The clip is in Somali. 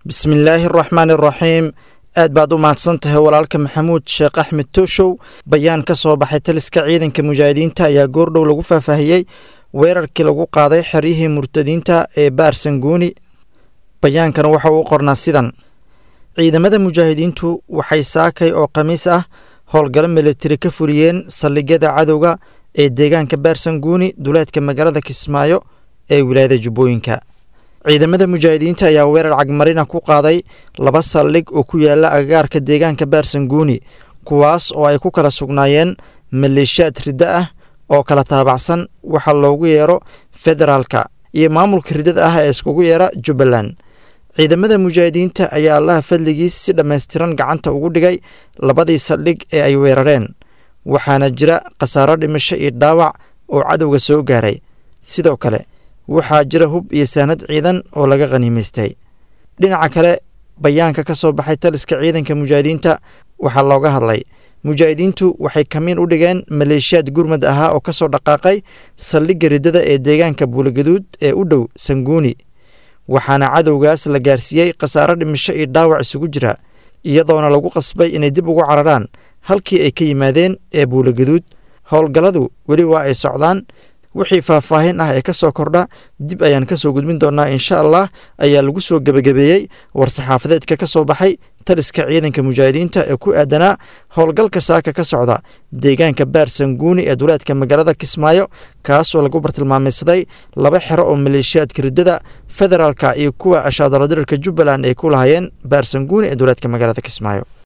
bismillaahi araxmaan araxiim aad baad u mahadsan tahay walaalka maxamuud sheekh axmed tooshow bayaan ka soo baxay taliska ciidanka mujaahidiinta ayaa goordhow lagu faahfaahiyey weerarkii lagu qaaday xeryihii murtadiinta ee baarsanguuni bayaankana waxa uu qornaa sidan ciidamada mujaahidiintu waxay saakay oo khamiis ah howlgalo militari ka fuliyeen saldhigyada cadowga ee deegaanka baarsanguuni duleedka magaalada kismaayo ee wilaayada jubbooyinka ciidamada mujaahidiinta ayaa weerar cagmarina ku qaaday laba saldhig oo ku yaala agagaarka deegaanka baarsanguuni kuwaas oo ay ku kala sugnaayeen maleeshiyaad riddo ah oo kala taabacsan waxa loogu yeero federaalka iyo maamulka riddada ah ee iskugu yeera jubbaland ciidamada mujaahidiinta ayaa allaha fadligiis si dhammaystiran gacanta ugu dhigay labadii saldhig ee ay weerareen waxaana jira khasaaro dhimasho iyo dhaawac oo cadowga soo gaaray sidoo kale waxaa jira hub iyo saanad ciidan oo laga khaniimaystay dhinaca kale bayaanka ka soo baxay taliska ciidanka mujaahidiinta waxaa looga hadlay mujaahidiintu waxay kamiin u dhigeen maleeshiyaad gurmad ahaa oo ka soo dhaqaaqay saldhigga riddada ee deegaanka buulagaduud ee u dhow sanguuni waxaana cadowgaas la gaarsiiyey khasaaro dhimasho iyo dhaawac isugu jira iyadoona lagu qasbay inay dib ugu cararaan halkii ay ka yimaadeen ee buulagaduud howlgalladu weli waa ay socdaan wixii faahfaahin ah ee ka soo kordha dib ayaan ka soo gudbin doonaa insha allah ayaa lagu soo gebagabeeyey war-saxaafadeedka ka soo baxay taliska ciidanka mujaahidiinta ee ku aadanaa howlgalka saaka ka socda deegaanka baarsanguuni ee duleedka magaalada kismaayo kaasoo lagu bartilmaamaysaday laba xero oo maleeshiyaadka riddada federaalka iyo kuwa ashaadaladirirka jubbaland ay ku lahaayeen baarsanguuni ee duleedka magaalada kismaayo